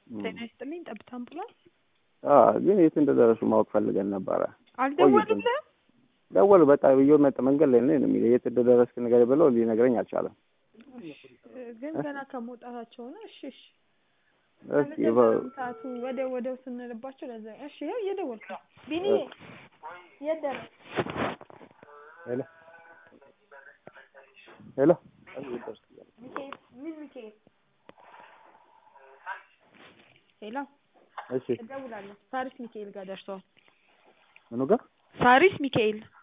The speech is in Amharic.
ጤና ይስጥልኝ ጠብታ አምቡላንስ አዎ ግን የት እንደደረሱ ማወቅ ፈልገን ነበረ። አልደወሉልህም? ደወሉ በቃ ብዬ መጣ መንገድ ላይ ነው የሚለው የት እንደደረስክ ንገረኝ ብለው ሊነግረኝ አልቻለም። ግን ገና ከመውጣታቸው ነው። እሺ እሺ እስኪ አልነበረም ሰዓቱ ወዲያው ወዲያው ስንልባቸው ለዛ እሺ ይኸው እየደወልኩ ነው። ቢኒ የት ደረስክ? ሄሎ ሄሎ ሚካኤል ምን ሚካኤል ሄሎ እሺ እደውላለሁ። ሳሪስ ሚካኤል ጋር ደርሰዋል። ምኑ ጋር ሳሪስ ሚካኤል